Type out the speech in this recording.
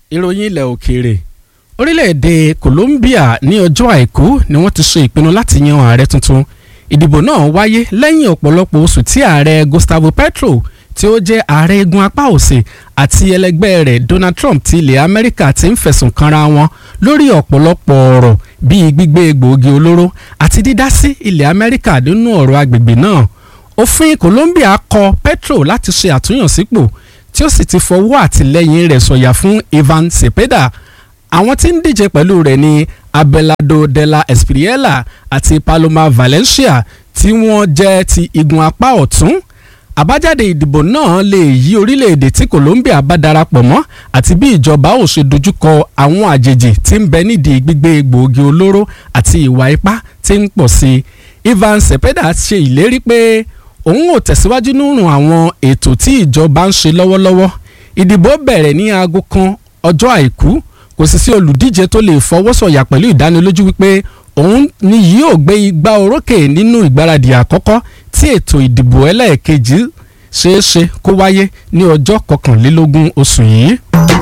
ìròyìn ilẹ̀ òkèèrè orílẹ̀-èdè Colombia ní ọjọ́ àìkú ni wọ́n ti ṣe ìpinnu láti yan ààrẹ tuntun ìdìbò náà wáyé lẹ́yìn ọ̀pọ̀lọpọ̀ oṣù tí ààrẹ Gustavo Petro tí ó jẹ́ ààrẹ igun apá òsì àti ẹlẹgbẹ́ rẹ̀ Donald Trump ti ilẹ̀ Amẹ́ríkà ti ń fẹ̀sùn kanra wọn lórí ọ̀pọ̀lọpọ̀ ọ̀rọ̀ bíi gbígbé egbòogi olóró àti dídá sí ilẹ̀ Amẹ́ríkà nínú ọ̀rọ̀ agbègbè náà òfin Colombia kọ Petro láti ṣe àtúnyànsípò tí ó sì ti fọwọ́ àtìlẹ́yìn rẹ̀ sọ̀yà fún Ivan Cepeda àwọn tí ń díje pẹ̀lú rẹ̀ ní Abelardo de la Espriella àti Paloma Valencia tí wọ́n jẹ́ ti igun apá ọ̀tún àbájáde ìdìbò náà lè yí orílẹ̀-èdè tí Colombia bá darapọ̀ mọ́ àti bí ìjọba ò ṣe dojúkọ àwọn àjèjì tí ń bẹ nídìí gbígbé egbòogi olóró àti ìwà ipá tí ń pọ̀ sí i Ivan Cepeda ṣe ìlérí pé òun ò tẹ̀síwájú nínú àwọn ètò tí ìjọba ń ṣe lọ́wọ́lọ́wọ́ ìdìbò bẹ̀rẹ̀ ní aago kan ọjọ́ àìkú kò sì sí olùdíje tó lè fọwọ́sọ̀yà pẹ̀lú ìdánilójú wípé òun ni yóò gbé igbá orókè nínú ìgbáradì àkọ́kọ́ tí ètò ìdìbò ẹlẹ́ẹ̀kejì ṣeéṣe kó wáyé ní ọjọ́ kọkànlélógún oṣù yìí.